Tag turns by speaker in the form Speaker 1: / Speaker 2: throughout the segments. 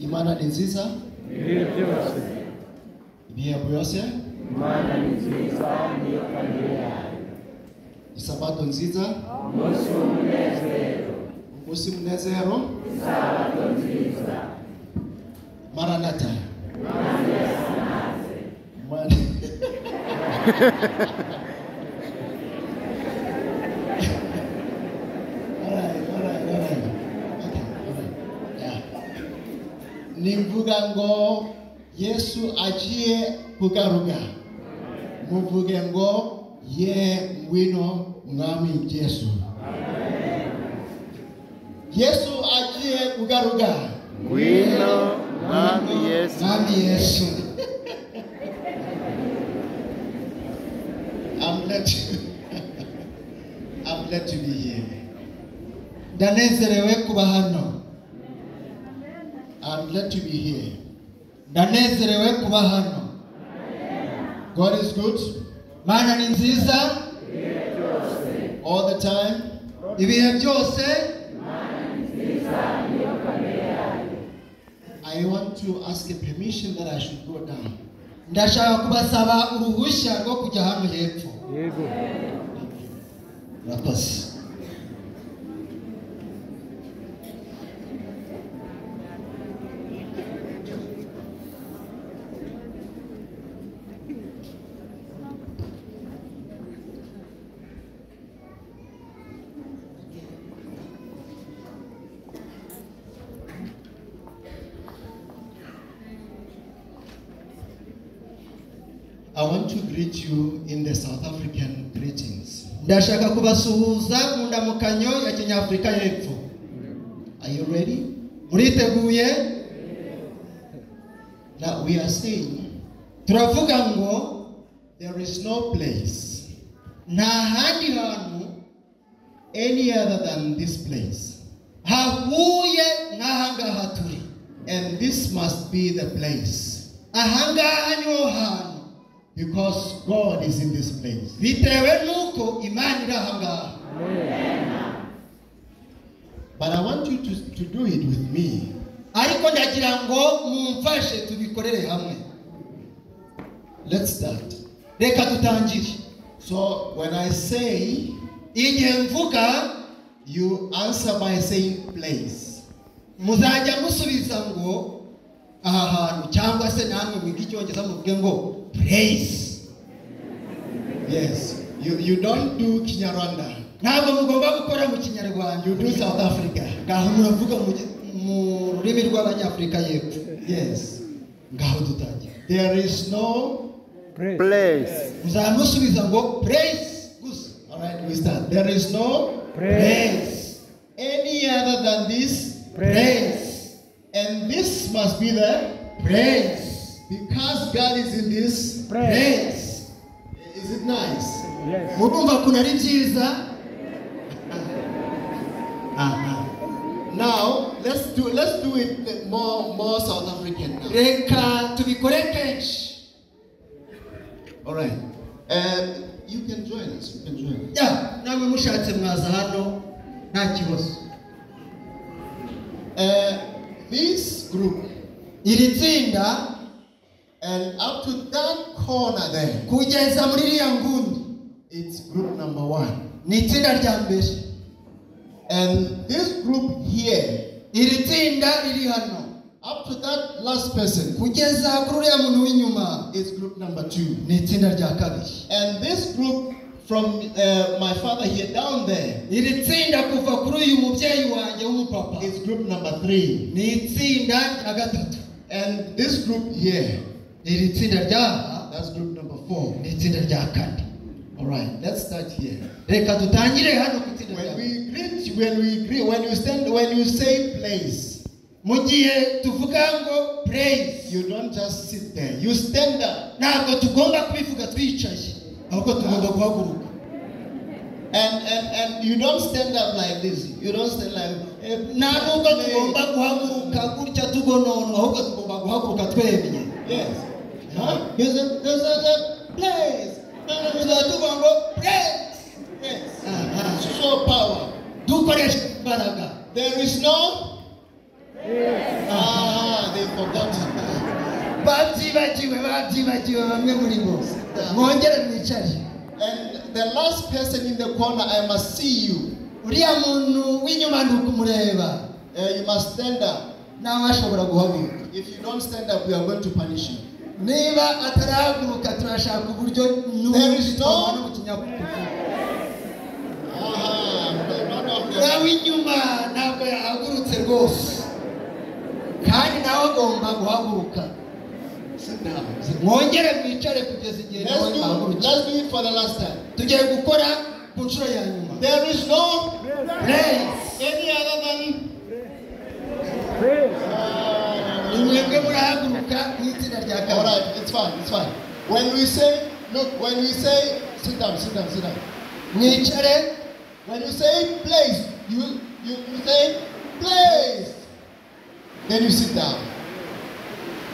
Speaker 1: imana ni nziza
Speaker 2: ibihe byose
Speaker 1: imyiyambo yose
Speaker 2: imana ni nziza niyo kamere yayo
Speaker 1: isabato nziza
Speaker 2: umunsi w'umunezero
Speaker 1: umunsi munezero
Speaker 2: isabato nziza
Speaker 1: maranata
Speaker 2: imana yasanaze
Speaker 1: Mar- Alright, alright, alright. Okay, alright. Yeah. ni mvuga ngo yesu agiye kugaruka muvuge ngo ye ngwino mwami yesu yesu agiye kugaruka
Speaker 2: ngwino mwami yesu
Speaker 1: mwami yesu I'm glad to, I'm glad to be here. Ndanezerewe kuba hano. I'm glad to be here. Ndanezerewe kuba hano. God is good. Mana ni nziza. All the time. Ibihe byose. I want to ask a permission that I should go down. Ndashaka kubasaba uruhushya rwo kujya hano hepfo.
Speaker 2: yego
Speaker 1: Murakoze. I want to greet you in the South African greetings.
Speaker 3: ndashaka kubasuhuza mu ndamukanyo ya kinyafurika y'epfo
Speaker 1: Are you ready?
Speaker 3: muriteguye
Speaker 1: Now we are saying
Speaker 3: turavuga ngo
Speaker 1: there is no place,
Speaker 3: nta handi hantu
Speaker 1: any other than this place.
Speaker 3: hahuye n'ahangaha turi
Speaker 1: And this must be the place
Speaker 3: ahangaha niho hantu
Speaker 1: because God is in this place.
Speaker 3: bitewe n'uko imana iri ahangaha
Speaker 1: But I want you to, to do it with me.
Speaker 3: ariko ndagira ngo mumfashe tubikorere hamwe
Speaker 1: Let's start.
Speaker 3: reka dutangire
Speaker 1: So when I say,
Speaker 3: igihe mvuga
Speaker 1: you answer by saying place.
Speaker 3: muzajya musubiza ngo aha hantu cyangwa se namwe mwiga icyongereza muvuge ngo pureyisi
Speaker 1: Yes. You, you don't do Kinyarwanda.
Speaker 3: ntabwo mugomba gukora mu kinyarwanda
Speaker 1: You do South Africa.
Speaker 3: ngaho muravuga mu gi- mu rurimi rw'abanyafurika y'epfo
Speaker 1: Yes.
Speaker 3: ngaho dutangira
Speaker 1: There is no,
Speaker 2: place
Speaker 3: muzamusubiza ngo pureyisi gusa
Speaker 1: all right, we start. There is no
Speaker 3: pureyisi
Speaker 1: any other than this
Speaker 3: pureyisi
Speaker 1: And this must be the praise. Because God is in this
Speaker 3: pureyisi
Speaker 1: Is it nice?
Speaker 3: murumva ukuntu ari byiza
Speaker 1: Uh-huh. Now let's do let's do it more more South African now.
Speaker 3: reka tubikore kenshi
Speaker 1: All right. Um, you can join us. You can join us.
Speaker 3: ya nawe mushatse mwaza hano nta kibazo
Speaker 1: Uh, this group
Speaker 3: iri tsinda
Speaker 1: and up to that corner there,
Speaker 3: kugeza muri iriya nguni
Speaker 1: it's group number one.
Speaker 3: ni itsinda rya mbere
Speaker 1: And this group here,
Speaker 3: iri tsinda riri hano
Speaker 1: up to that last person,
Speaker 3: kugeza kuri uriya muntu w'inyuma
Speaker 1: is group number two.
Speaker 3: ni itsinda rya kabiri
Speaker 1: And this group from uh, my father here down there
Speaker 3: iri tsinda kuva kuri uyu mubyeyi wanjye w'umupapa
Speaker 1: is group number three.
Speaker 3: ni itsinda rya gatatu
Speaker 1: And this group here,
Speaker 3: iri tsinda ryaha
Speaker 1: that's group number four.
Speaker 3: ni itsinda rya kane
Speaker 1: All right, let's start here.
Speaker 3: reka dutangire hano ku itsinda rya
Speaker 1: When we greet, when we greet, when you stand, when you say place,
Speaker 3: mu gihe tuvuga ngo praise
Speaker 1: you don't just sit there. You stand up,
Speaker 3: ntabwo tugomba kubivuga twicaye ahubwo tugomba guhaguruka
Speaker 1: and and and you don't stand up like this. You don't stand like. "Eh,
Speaker 3: nta nubwo
Speaker 1: place."
Speaker 3: tugomba guhaguruka gutya tugononwa ahubwo tugomba guhaguruka twemye
Speaker 1: Yes. Huh? You say, you say, place.
Speaker 3: tuzaba tuvuga ngo praise
Speaker 1: Yes.
Speaker 3: Ah, ah.
Speaker 1: Show power.
Speaker 3: dukoresha imbaraga
Speaker 1: There is no
Speaker 4: Ah, they forgot.
Speaker 1: babyibagiwe babyibagiwe bamwe muri bo mwongere mwicare
Speaker 4: And the last person in the corner, I must see you.
Speaker 1: uriya muntu w'inyuma ni ukumureba
Speaker 4: Uh, you must stand up.
Speaker 1: nawe ashobora guhaguruka
Speaker 4: If you don't stand up, we are going to punish you.
Speaker 1: niba atarahaguruka turashaka uburyo
Speaker 4: There is
Speaker 1: n'ubujitoma
Speaker 4: no-
Speaker 1: no mu kinyabupfura
Speaker 4: Ah, but none of
Speaker 1: uriya
Speaker 4: them.
Speaker 1: w'inyuma ntabwo yahagurutse rwose kandi nawe agomba guhaguruka
Speaker 4: Sit down.
Speaker 1: mwongere mwicare kugeza igihe nawe
Speaker 4: Let's do,
Speaker 1: ahagurutse
Speaker 4: let's do it for the last time.
Speaker 1: tugiye gukora ku nshuro ya nyuma
Speaker 4: There is no
Speaker 1: Praise.
Speaker 4: any other than
Speaker 1: mwebwe murahaguruka nk'itsinda rya
Speaker 4: all
Speaker 1: kabiri
Speaker 4: right. It's fine. It's fine. When we say look, when we say sit down, sit down, sit down.
Speaker 1: mwicare
Speaker 4: When you say place, you you, you say place. Then you sit down.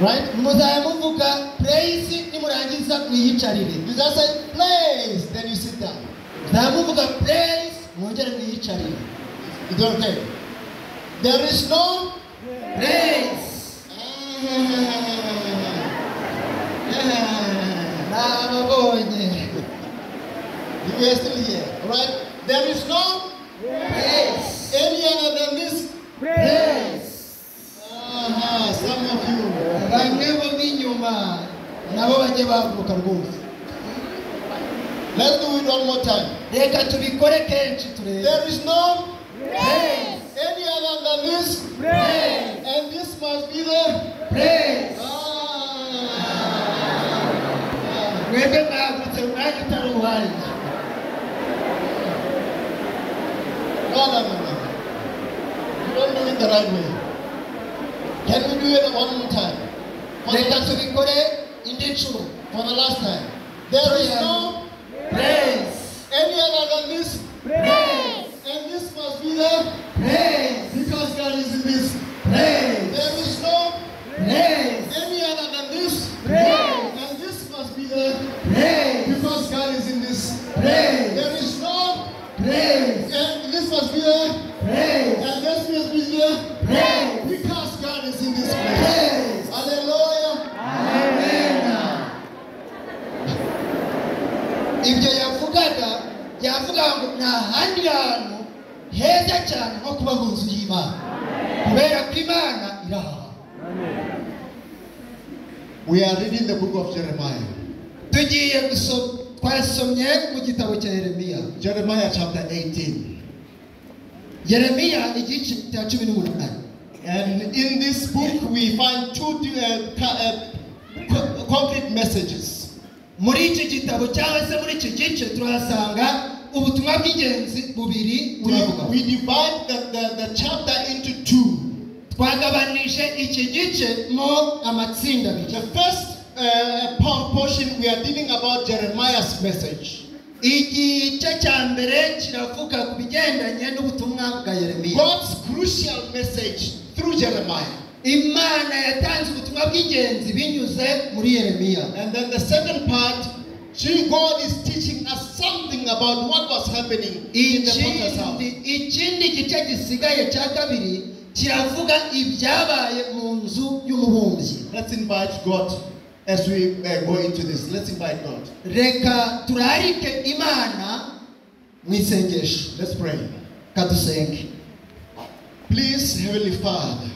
Speaker 4: Right?
Speaker 1: muzajya muvuga pureyisi nimurangiza mwiyicarire
Speaker 4: You just say place. Then you sit down.
Speaker 1: muzajya muvuga pureyisi mwongere mwiyicarire
Speaker 4: It's okay. There is no
Speaker 1: pureyisi
Speaker 4: Yeah.
Speaker 1: nababonye
Speaker 4: You are still here, right? There is no
Speaker 1: pureyisi
Speaker 4: any other than this.
Speaker 1: pureyisi
Speaker 4: Ah, some of you.
Speaker 1: bamwe bo b'inyuma nabo bajye bahaguruka rwose
Speaker 4: Let's do it one more time.
Speaker 1: reka tubikore kenshi turebe
Speaker 4: There is no
Speaker 1: pureyisi
Speaker 4: any other than this. And this must be the.
Speaker 1: pureyisi
Speaker 4: Ah.
Speaker 1: mwebwe mwahagurutse mu mwanya utari uwanjye
Speaker 4: No, no, no, no. You don't do it the right way. Can we do it one more time? For the,
Speaker 1: reka
Speaker 4: last-
Speaker 1: tubikore indi nshuro
Speaker 4: for the last time. There is no
Speaker 1: praise
Speaker 4: any other than this.
Speaker 1: praise
Speaker 4: And this must be the.
Speaker 1: praise
Speaker 4: Because God is in this.
Speaker 1: praise
Speaker 4: There is no
Speaker 1: praise
Speaker 4: any other than this.
Speaker 1: Praise.
Speaker 4: And this must be the.
Speaker 1: praise
Speaker 4: Because God is in this.
Speaker 1: praise
Speaker 4: There is no.
Speaker 1: praise
Speaker 4: And this must be the.
Speaker 1: praise
Speaker 4: And this must be the.
Speaker 1: Praise.
Speaker 4: Because God is in this place.
Speaker 1: praise
Speaker 4: Hallelujah.
Speaker 1: amen ibyo yavugaga yavugaga ngo ni ahandi hantu heza cyane nko kuba mu nzu y'imana kubera ko imana iri aha
Speaker 4: We are reading the book of Jeremiah.
Speaker 1: tugiye gusoma twasomye mu gitabo cya yeremiya
Speaker 4: Jeremiah chapter 18.
Speaker 1: yeremiya igice cya cumi n'umunani
Speaker 4: And in this book, we find two uh, ca- uh, co- concrete messages.
Speaker 1: muri iki gitabo cyangwa se muri iki gice turahasanga ubutumwa bw'ingenzi bubiri burivuga
Speaker 4: We, we divide the, the, the chapter into two.
Speaker 1: twagabanije iki gice mo amatsinda abiri
Speaker 4: The first uh, por- portion, we are dealing about Jeremiah's message.
Speaker 1: igice cya mbere kiravuga ku bigendanye n'ubutumwa bwa yeremiya
Speaker 4: God's crucial message through Jeremiah.
Speaker 1: imana yatanze ubutumwa bw'ingenzi binyuze muri yeremiya
Speaker 4: And then the second part, she, God is teaching us something about what was happening in the potter's house.
Speaker 1: ikindi ikindi gice gisigaye cya kabiri kiravuga ibyabaye mu nzu y'umubumbyi
Speaker 4: Let's invite God as we uh, go into this. Let's invite God.
Speaker 1: reka turarike imana mu isengesho
Speaker 4: Let's pray.
Speaker 1: kadusenge
Speaker 4: Please, Heavenly Father,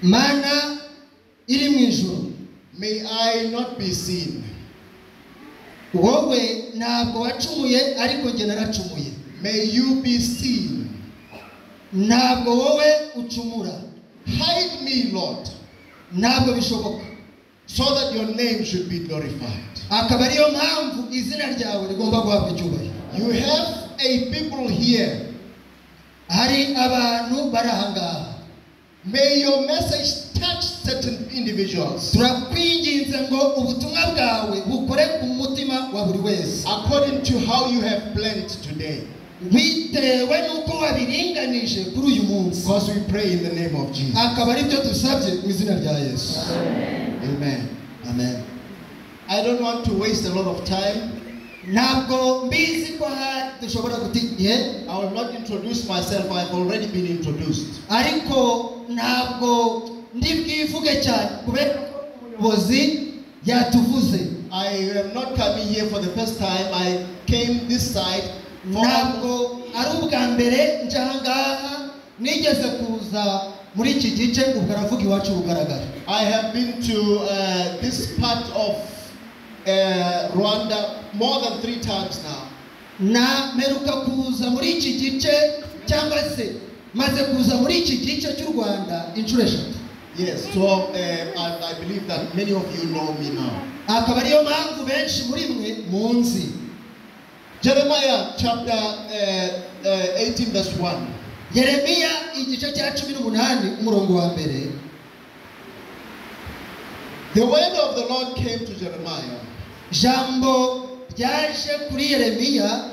Speaker 1: mana iri mu ijoro
Speaker 4: may I not be seen.
Speaker 1: wowe ntabwo wacumuye ariko njye naracumuye
Speaker 4: May you be seen.
Speaker 1: ntabwo wowe ucumura
Speaker 4: Hide me, Lord,
Speaker 1: ntabwo bishoboka
Speaker 4: so that your name should be glorified.
Speaker 1: akaba ariyo mpamvu izina ryawe rigomba guhabwa icyubahiro
Speaker 4: You have a people here.
Speaker 1: hari abantu bari ahangaha
Speaker 4: May your message touch certain individuals
Speaker 1: turakwinginze ngo ubutumwa bwawe bukore ku mutima wa buri wese
Speaker 4: according to how you have planned today.
Speaker 1: bitewe n'uko wabiringanije kuri uyu munsi
Speaker 4: Because we pray in the name of Jesus.
Speaker 1: akaba ari byo dusabye mu izina rya yesu
Speaker 4: Amen.
Speaker 1: amen
Speaker 4: I don't want to waste a lot of time.
Speaker 1: ntabwo mbizi ko ha- dushobora guta igihe
Speaker 4: I will not introduce myself, I've already been introduced.
Speaker 1: ariko ntabwo ndi bwivuge cyane kubera ko umuyobozi yatuvuze
Speaker 4: I am not coming here for the first time. I came this side for
Speaker 1: ntabwo ari ubwa mbere njya aha ngaha nigeze kuza muri iki gice ubwo aravuga iwacu bugaragara
Speaker 4: I have been to uh, this part of uh, Rwanda more than three times now.
Speaker 1: na meruka kuza muri iki gice cyangwa se maze kuza muri iki gice cy'u rwanda inshuro eshatu
Speaker 4: Yes, so uh, I, I believe that many of you know me now.
Speaker 1: akaba ariyo mpamvu benshi muri mwe munzi
Speaker 4: Jeremiah chapter uh, uh, 18, verse 1.
Speaker 1: yeremiya igice cya cumi n'umunani umurongo wa mbere
Speaker 4: The word of the Lord came to Jeremiah,
Speaker 1: jambo ryaje kuri yeremiya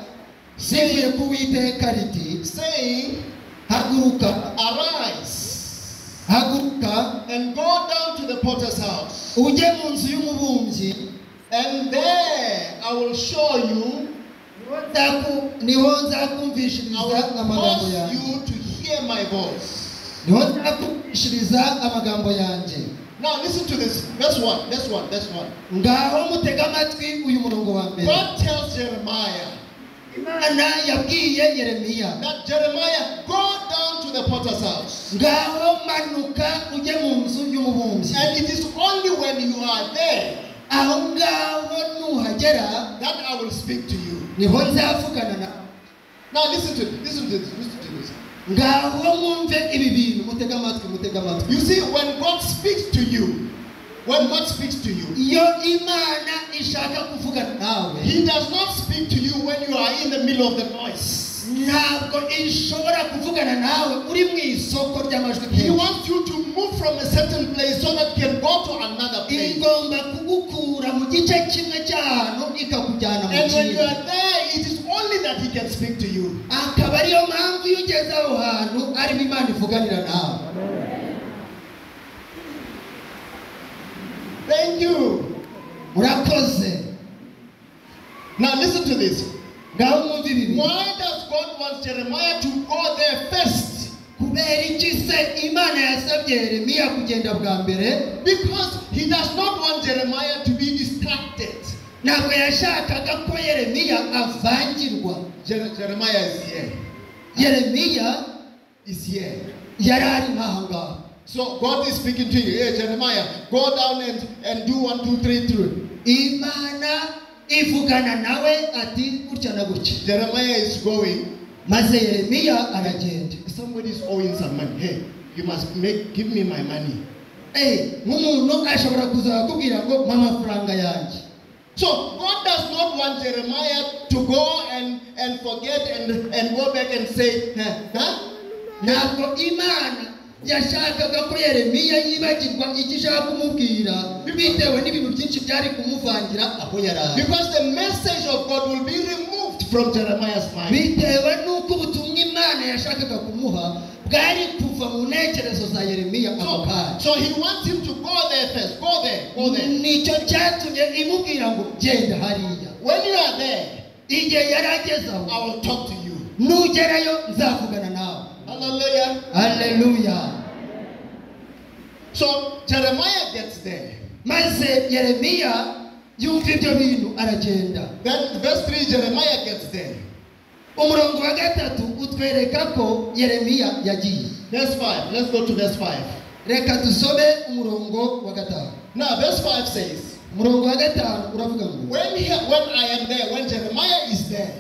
Speaker 1: zivuye ku witeka riti
Speaker 4: saying,
Speaker 1: haguruka
Speaker 4: Arise
Speaker 1: haguruka
Speaker 4: and go down to the potter's house,
Speaker 1: ujye mu nzu y'umubumbyi
Speaker 4: and there I will show you,
Speaker 1: Nzaku- niho
Speaker 4: I
Speaker 1: nzakumvishiriza
Speaker 4: will
Speaker 1: amagambo
Speaker 4: cause
Speaker 1: yanjye
Speaker 4: you to hear my voice.
Speaker 1: niho nzakumvishiriza amagambo yanjye
Speaker 4: Now listen to this. Verse one. Verse one. Verse one.
Speaker 1: ngaho mutega amatwi uyu murongo wa mbere
Speaker 4: God tells Jeremiah
Speaker 1: imana yabwiye yeremiya
Speaker 4: that Jeremiah go down to the potter's house,
Speaker 1: ngaho manuka ujye mu nzu y'umubumbyi
Speaker 4: and it is only when you are there
Speaker 1: aho ngaho nuhagera
Speaker 4: that I will speak to you.
Speaker 1: niho nzavugana na
Speaker 4: Now listen to listen to this. Listen to this.
Speaker 1: ngaho mwumve ibi bintu mutega amatwi mutega amatwi
Speaker 4: You see, when God speaks to you, when God speaks to you,
Speaker 1: iyo imana ishaka kuvugana nawe
Speaker 4: He does not speak to you when you are in the middle of the noise.
Speaker 1: ntabwo ishobora kuvugana nawe uri mu isoko ry'amajwi
Speaker 4: He
Speaker 1: nk'iyo
Speaker 4: wants you to move from a certain place so that you can go to another place.
Speaker 1: igomba kugukura mu gice kimwe cy'ahantu ikakujyana mu
Speaker 4: And when you
Speaker 1: kindi
Speaker 4: are there, it is only that He can speak to you.
Speaker 1: akaba ariyo mpamvu iyo ugeze aho hantu arimo imana ivuganira nawe
Speaker 4: Thank you.
Speaker 1: urakoze
Speaker 4: Now listen to this.
Speaker 1: ngaho mwumve ibi bintu
Speaker 4: Why does God want Jeremiah to go there first?
Speaker 1: kubera iki se imana yasabye yeremiya kugenda bwa mbere
Speaker 4: Because He does not want Jeremiah to be distracted.
Speaker 1: ntabwo yashakaga ko yeremiya avangirwa
Speaker 4: Jer- Jeremiah is here.
Speaker 1: yeremiya
Speaker 4: Is here.
Speaker 1: yari ari nk'aho ngaho
Speaker 4: So God is speaking to you. Hey, Jeremiah, go down and, and do one, two, three, three.
Speaker 1: imana ivugana nawe ati gutya na gutya
Speaker 4: Jeremiah is going.
Speaker 1: maze yeremiya aragenda
Speaker 4: Somebody is owing some money. Hey, you must make give me my money.
Speaker 1: Eh, nk'umuntu ashobora kuza akakubwira ngo mpa amafaranga yanjye
Speaker 4: So God does not want Jeremiah to go and, and forget and, and go back and say, huh, huh?
Speaker 1: ntabwo imana yashakaga ko yeremiya yibagirwa icyo ishaka kumubwira bitewe n'ibintu byinshi byari kumuvangira aho yari ari
Speaker 4: Because the message of God will be removed from Jeremiah's mind.
Speaker 1: bitewe n'uko ubutumwa imana yashakaga kumuha bwari kuva mu ntekerezo za yeremiya ako
Speaker 4: So,
Speaker 1: kanya
Speaker 4: so he wants him to go there first. Go there. Go there.
Speaker 1: nicyo cyatumye imubwira ngo genda hariya
Speaker 4: When you are there,
Speaker 1: igihe yari ageze
Speaker 4: I
Speaker 1: aho
Speaker 4: will talk to you.
Speaker 1: nugerayo nzavugana nawe
Speaker 4: Hallelujah.
Speaker 1: haleluya
Speaker 4: So Jeremiah gets there.
Speaker 1: maze yeremiya yumva ibyo bintu aragenda
Speaker 4: Then verse 3, Jeremiah gets there.
Speaker 1: umurongo wa gatatu utwereka ko yeremiya yagiye
Speaker 4: Verse 5. Let's go to verse 5.
Speaker 1: reka dusome umurongo wa gatanu
Speaker 4: Now, verse 5 says,
Speaker 1: umurongo wa gatanu uravuga ngo
Speaker 4: When, he, when I am there, when Jeremiah is there,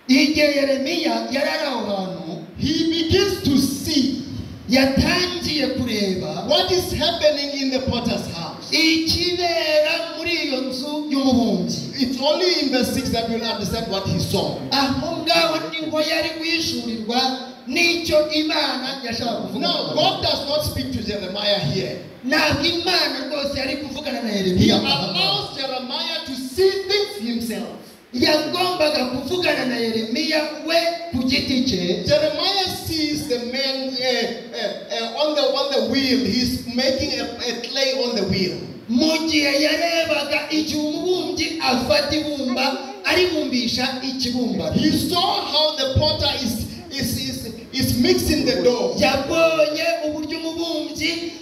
Speaker 1: igihe yeremiya yari ari aho hantu
Speaker 4: he begins to see
Speaker 1: yatangiye kureba
Speaker 4: what is happening in the potter's house.
Speaker 1: ikibera muri iyo nzu y'ububumbyi
Speaker 4: It's only in verse 6 that we'll understand what he saw.
Speaker 1: aho ngaho niho yari guhishurirwa n'icyo imana yashaka kuvuga
Speaker 4: Now, God does not speak to Jeremiah here.
Speaker 1: ntabwo imana rwose yari kuvugana na
Speaker 4: He
Speaker 1: yeremiya
Speaker 4: allows Jeremiah to see things himself.
Speaker 1: yagombaga kuvugana na yeremiya we ku giti cye
Speaker 4: Jeremiah sees the man uh, uh, uh, on the on the wheel. He's making a, a clay on the wheel.
Speaker 1: mu gihe yarebaga igihe umubumbyi afata ibumba aribumbisha ikibumbano
Speaker 4: He saw how the potter is is is, is mixing the dough.
Speaker 1: yabonye uburyo umubumbyi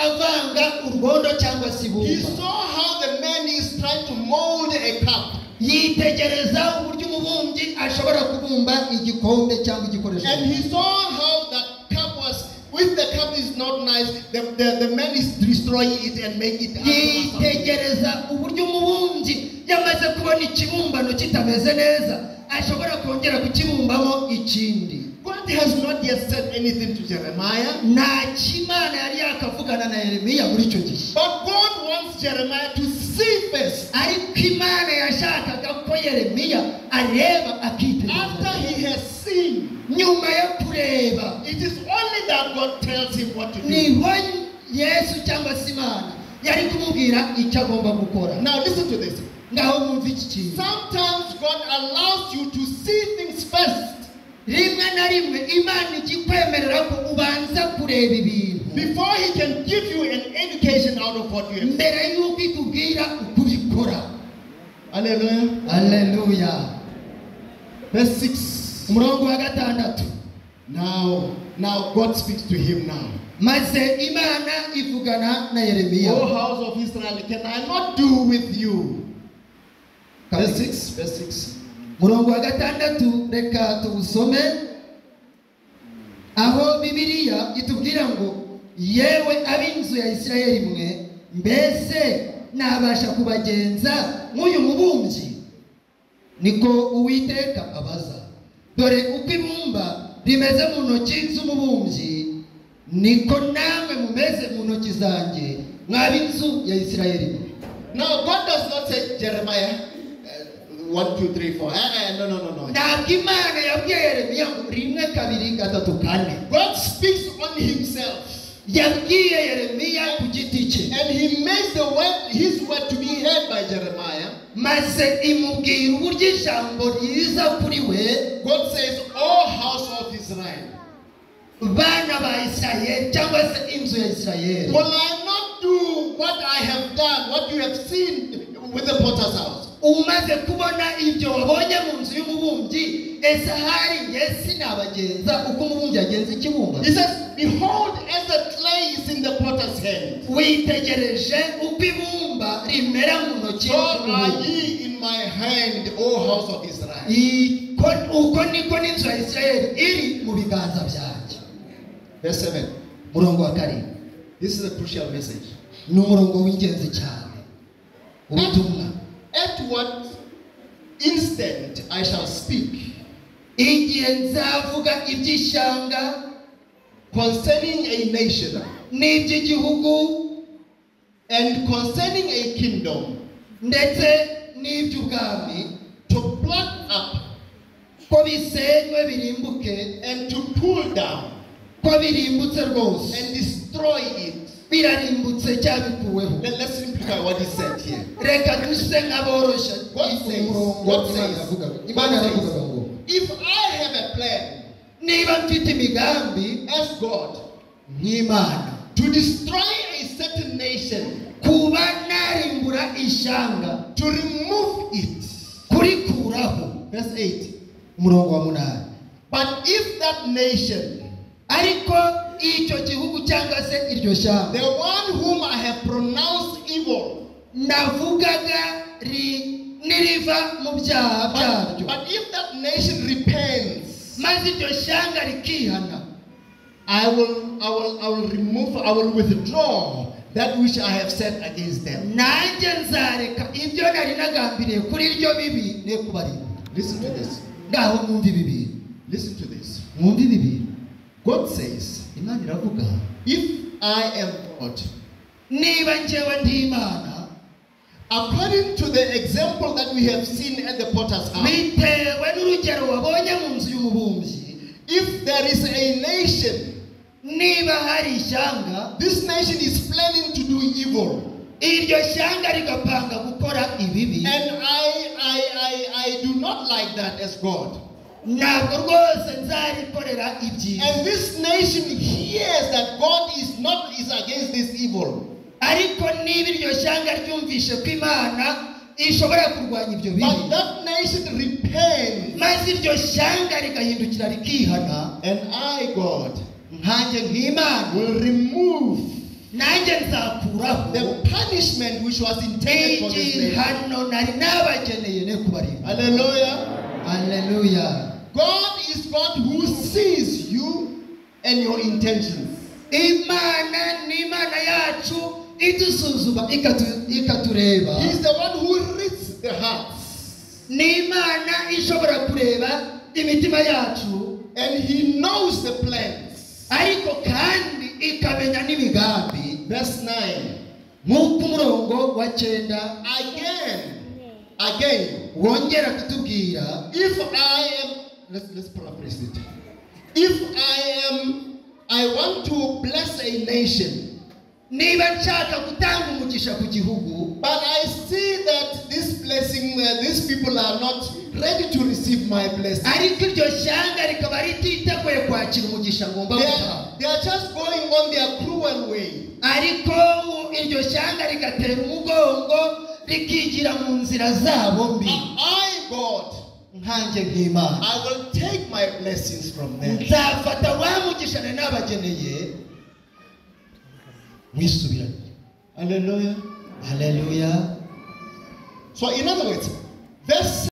Speaker 1: avanga urwondo cyangwa se
Speaker 4: He
Speaker 1: ibumba
Speaker 4: saw how the man is trying to mold a cup.
Speaker 1: yitegereza uburyo umubumbyi ashobora kubumba igikombe cyangwa igikoresho
Speaker 4: And he saw how that cup was, if the cup is not nice, the, the, the man is destroying it and making it. out of something.
Speaker 1: yitegereza uburyo umubumbyi yamaze kubona ikibumbano kitameze neza ashobora kongera kukibumbamo ikindi
Speaker 4: God has not yet said anything to Jeremiah,
Speaker 1: nta kimana yari yakavugana na yeremiya muri icyo gihe
Speaker 4: but God wants Jeremiah to see first.
Speaker 1: ariko imana yashakaga ko yeremiya areba
Speaker 4: After
Speaker 1: akitegereza
Speaker 4: he has seen,
Speaker 1: nyuma yo kureba
Speaker 4: it is only that God tells him what to do.
Speaker 1: niho yesu cyangwa se imana yari kumubwira icyo agomba gukora
Speaker 4: Now listen to this.
Speaker 1: ngaho mwumve iki kintu
Speaker 4: Sometimes God allows you to see things first
Speaker 1: rimwe na rimwe imana ikikwemerera ko ubanza kureba ibintu
Speaker 4: before He can give you an education out of what you have.
Speaker 1: mbere y'uko ikubwira uko ubikora
Speaker 4: Hallelujah.
Speaker 1: aleluya
Speaker 4: Verse 6.
Speaker 1: umurongo wa gatandatu
Speaker 4: Now, now God speaks to him now.
Speaker 1: maze imana ivugana na yeremiya
Speaker 4: O house of Israel, can I not do with you? Verse 6. Verse 6.
Speaker 1: umurongo wa gatandatu reka tuwusome aho bibiliya itubwira ngo yewe ab'inzu ya isirayeli mwe mbese nabasha kubagenza nk'uyu mubumbyi niko uwiteka abaza dore uko ibumba rimeze mu ntoki z'umubumbyi niko namwe mumeze mu ntoki zanjye mw'ab'inzu ya isirayeli mwe
Speaker 4: Now, God does not say, Jeremiah, uh, 1, 2, 3, 4. Eh, eh, no, no, no, no.
Speaker 1: ntabwo imana yabwiye yeremiya ngo rimwe kabiri gatatu kane
Speaker 4: God speaks on himself
Speaker 1: yabwiye yeremiya ku giti cye
Speaker 4: and he makes the word, his word to be heard by Jeremiah.
Speaker 1: maze imubwira uburyo ijambo ryiza kuri we
Speaker 4: God says, O house of Israel,
Speaker 1: bana ba isirayeli cyangwa se inzu ya isirayeli
Speaker 4: will I not do what I have done, what you have seen with the potter's house?
Speaker 1: umaze kubona ibyo wabonye mu nzu y'umubumbyi ese hari nge sinabagenza uko umubumbyi yagenza ikibumba
Speaker 4: He says, Behold, as the clay is in the potter's hand,
Speaker 1: witegereje uko ibumba rimera mu ntoki
Speaker 4: so are ye in my hand, O house of Israel.
Speaker 1: I- ko- uko niko n'inzu ya isirayeli iri mu biganza byanjye
Speaker 4: Verse 7.
Speaker 1: murongo wa karindwi
Speaker 4: This is a crucial message.
Speaker 1: ni umurongo w'ingenzi cyane ubutumwa
Speaker 4: At what instant I shall speak
Speaker 1: igihe nzavuga iby'ishyanga
Speaker 4: concerning a nation
Speaker 1: n'iby'igihugu
Speaker 4: and concerning a kingdom
Speaker 1: ndetse n'iby'ubwami
Speaker 4: to pluck up
Speaker 1: ko bisenywe birimbuke
Speaker 4: and to pull down
Speaker 1: ko birimbutse rwose
Speaker 4: and destroy it.
Speaker 1: birarimbutse cyangwa bikuweho
Speaker 4: Let, us simplify what he said here.
Speaker 1: reka duse nk'aboroshya
Speaker 4: God says,
Speaker 1: umurongo Imana
Speaker 4: God says,
Speaker 1: yavuga
Speaker 4: God
Speaker 1: imana yaravugaga ngo
Speaker 4: says, if I have a plan
Speaker 1: niba mfite imigambi
Speaker 4: as God
Speaker 1: nk'imana
Speaker 4: to destroy a certain nation,
Speaker 1: kuba narimbura ishyanga
Speaker 4: to remove it,
Speaker 1: kurikuraho
Speaker 4: verse 8.
Speaker 1: umurongo wa munani
Speaker 4: But if that nation,
Speaker 1: ariko icyo gihugu cyangwa se iryo
Speaker 4: the
Speaker 1: shyamba
Speaker 4: one whom I have pronounced evil,
Speaker 1: navugaga ri- niriva mu byaha
Speaker 4: but,
Speaker 1: byaryo
Speaker 4: but if that nation repents,
Speaker 1: maze iryo shyanga rikihana
Speaker 4: I will, I will, I will remove, I will withdraw that which I have said against them.
Speaker 1: nanjye nzareka ibyo nari nagambiriye kuri iryo bibi ne kubarinda
Speaker 4: Listen to this.
Speaker 1: ngaho mwumve ibi bintu
Speaker 4: Listen to this.
Speaker 1: mwumve ibi bintu
Speaker 4: God says,
Speaker 1: imana iravuga
Speaker 4: If I am God,
Speaker 1: niba njyewe ndi imana
Speaker 4: according to the example that we have seen at the potter's house,
Speaker 1: bitewe n'urugero wabonye mu nzu y'umubumbyi
Speaker 4: if there is a nation,
Speaker 1: niba hari ishyanga
Speaker 4: this nation is planning to do evil,
Speaker 1: iryo shyanga rigapanga gukora ibibi
Speaker 4: and I, I, I, I do not like that as God.
Speaker 1: ntabwo rwose nzarikorera ibyiza
Speaker 4: And this nation hears that God is not is against this evil,
Speaker 1: ariko niba iryo shyanga ryumvishe ko imana ishobora kurwanya ibyo bibi
Speaker 4: but that nation repents,
Speaker 1: maze iryo shyanga rigahindukira rikihana
Speaker 4: and I, God,
Speaker 1: nkanjye nk'imana
Speaker 4: will remove
Speaker 1: nanjye nzakuraho
Speaker 4: the punishment which was intended for this
Speaker 1: igi
Speaker 4: nation.
Speaker 1: hano nari nabageneye ne kubarinda
Speaker 4: Hallelujah.
Speaker 1: aleluya
Speaker 4: God is God who sees you and your intentions.
Speaker 1: imana ni imana yacu idusuzuma ikatu- ikatureba
Speaker 4: He's the one who reads the hearts
Speaker 1: ni imana ishobora kureba imitima yacu
Speaker 4: and he knows the plans.
Speaker 1: ariko kandi ikamenya n'imigambi
Speaker 4: Verse 9.
Speaker 1: nk'uko umurongo wa cyenda
Speaker 4: Again, again,
Speaker 1: wongera kutubwira
Speaker 4: if I am, let's, let's paraphrase it. If I am, I want to bless a nation,
Speaker 1: niba nshaka gutanga umugisha ku gihugu
Speaker 4: but I see that this blessing, uh, these people are not ready to receive my blessing.
Speaker 1: ariko iryo shyanga rikaba rititeguye kwakira umugisha ngomba
Speaker 4: They
Speaker 1: gutanga
Speaker 4: are, they are just going on their cruel way.
Speaker 1: ariko u- iryo shyanga rigatera umugongo rikigira mu nzira zabo mbi
Speaker 4: I, I, God,
Speaker 1: nkanjye nk'imana
Speaker 4: I will take my blessings from them.
Speaker 1: nzafata wa mugisha nari nabageneye mwisubiranye
Speaker 4: Hallelujah.
Speaker 1: haleluya
Speaker 4: So, in other words, verse